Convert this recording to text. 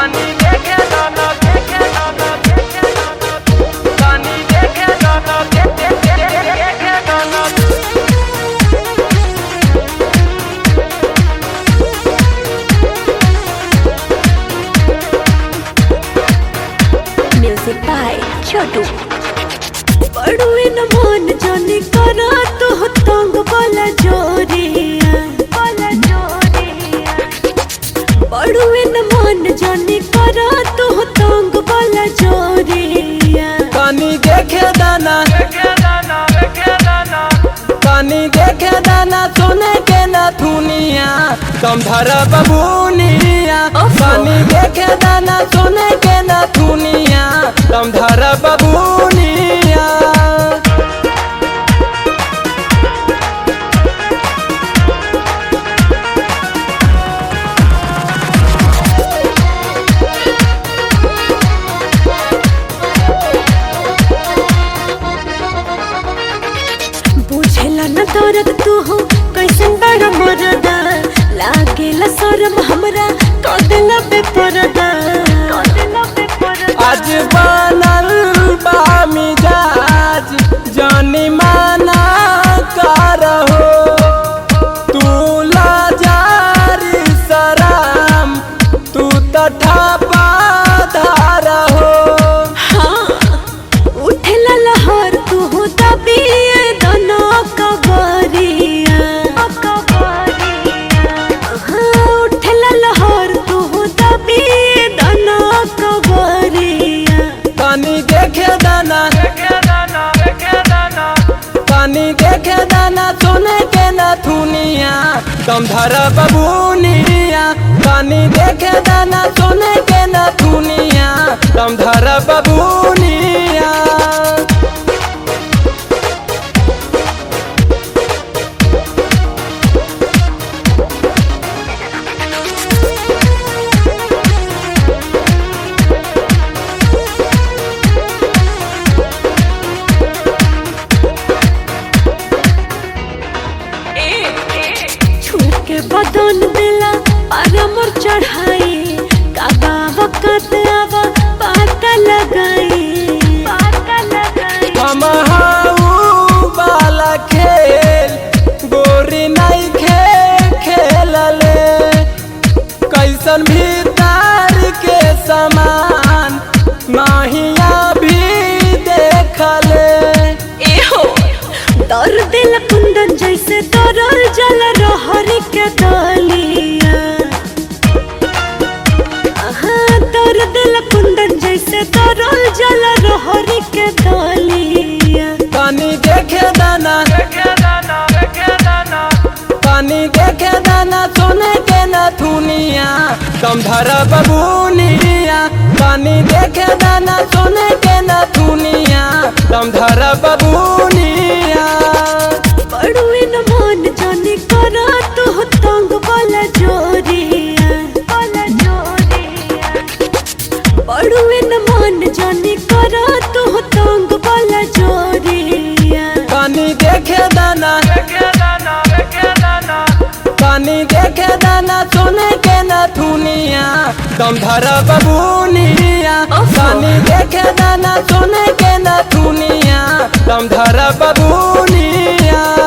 तनी देखे दाना देखे दाना देखे दाना तनी देखे दाना देखे देखे दाना म्यूजिक बाय छोटू पड़ुए न मन जाने करा तो तंग वाला जोरिया वाला जोरिया पड़ुए न मन जाने करा तो तंग वाला जोरिया तनी देखे दाना देखे दाना देखे दाना तनी देखे दाना सोने के ना थुनिया कम धर बबूनिया तनी देखे दाना सोने के ना थुनिया कम धर बबूनिया बुझेला न दर्द तू हो कैसन बड़ा मरदा लागेला शरम हमरा कदेला बेपरदा कदेला बेपरदा आज बनल बा मिजाज जानी माना करहो तू लाजारी सराम तू तठापा धारहो हाँ उठेला लहर तू हो दबिए दोनों कबरिया हाँ उठेला लहर तू हो दबिए दोनों कबरिया तनी देखे दाना देखे दाना देखे दाना तनी देखे दाना सोने के ना थुनिया कम धर बबूनिया तनी देखे दाना सोने के ना थुनिया कम धर बबूनिया छुए के बदन दिला पारमर चढ़ाई काबा वकत आवा पाता लगाई पाता लगाई हम हाउ वाला खेल गोरी नहीं खे खेलले कैसन भीतर के समान माहिया भी देखले एहो दर दिल कुंदन जैसे तरल जल रहर के दलिया हाँ दर दिल कुंदन जैसे तरल जल रहर के दलिया तनी देखे दाना देखे दाना देखे दाना तनी देखे दाना सोने के ना थुनिया कम धर बबूनिया तनी देखे दाना सोने के ना थुनिया कम धर बबूनिया पड़ुए न मन जाने करा तो तंग वाला जोरिया वाला जोरिया पड़ुए न मन जाने करा तो तंग वाला जोरिया तनी देखे दाना देखे दाना देखे दाना तनी देखे दाना सोने के ना थुनिया कम धर बबूनिया तनी देखे दाना सोने के ना थुनिया कम धर बबूनिया